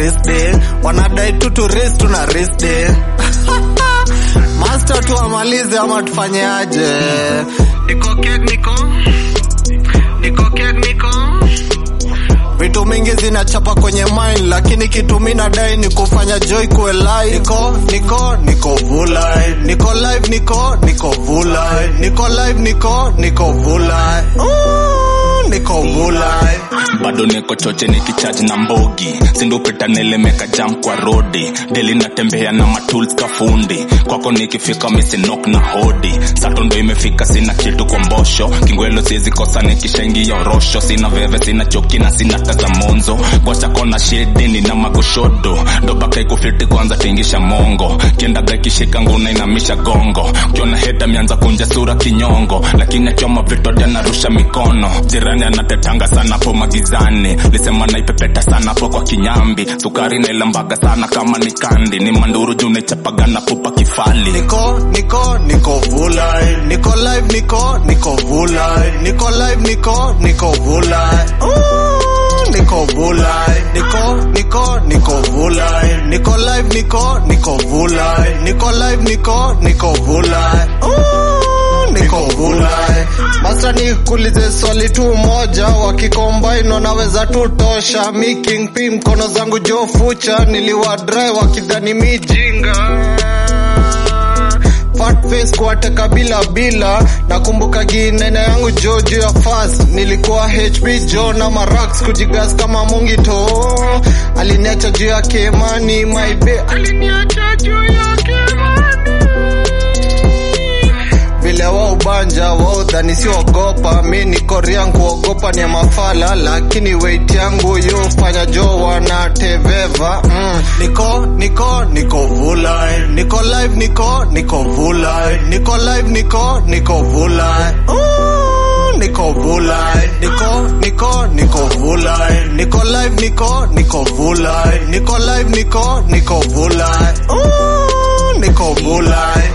race day wanadai tu tu race tuna race day master tu amalize ama tufanye aje niko kek niko niko kek niko vitu mingi zinachapa kwenye mind lakini kitu mi nadai ni kufanya joy kuwe live niko niko niko vulai niko live niko niko vulai niko live niko niko vulai Ooh, niko vulai bado niko choche nikichaji na mbogi sindupita nilemeka jam kwa rodi deli natembea na matools kafundi kwako nikifika misinok na hodi sato ndo imefika sina kitu kwa mbosho kingwelo siwezi kosa nikishaingia orosho sina veve sina choki na sina taza monzo kwa chako na shedi nina magoshodo dobaka ikufiti kwanza tingisha mongo kiendaga ikishika nguna inamisha gongo ukiona heta mianza kunja sura kinyongo lakini achoma vitote narusha mikono jirani anatetanga sana po magizani lisema naipepeta sana po kwa kinyambi sukari nailambaga sana kama ni kandi ni manduru juu naichapagana pupa kifali niko niko niko vulai niko live niko niko vulai niko live niko niko vulai Ooh, niko vulai niko niko niko vulai niko live niko niko vulai niko live niko niko vulai Ooh, niko vulai basa nikuulize swali tu moja wakikombaino naweza tu tosha mi king p mkono zangu jo fucha niliwadrai wakidhani mijinga fat face kuwateka bila bila nakumbuka ginene yangu jo juu ya fast nilikuwa hp jo na marax kujigas kama mungito aliniacha juu ya kemani maibe aliniacha juu ya kemani vile wa ubanja waudhani siogopa mi niko riang kuogopa ni ya mafala lakini weight yangu yufanya jo wanateveva mm. niko niko niko vulai niko live niko niko vulai niko live niko niko vulai Ooh, niko vulai niko niko niko vulai niko live niko niko vulai niko live niko niko vulai Ooh, niko vulai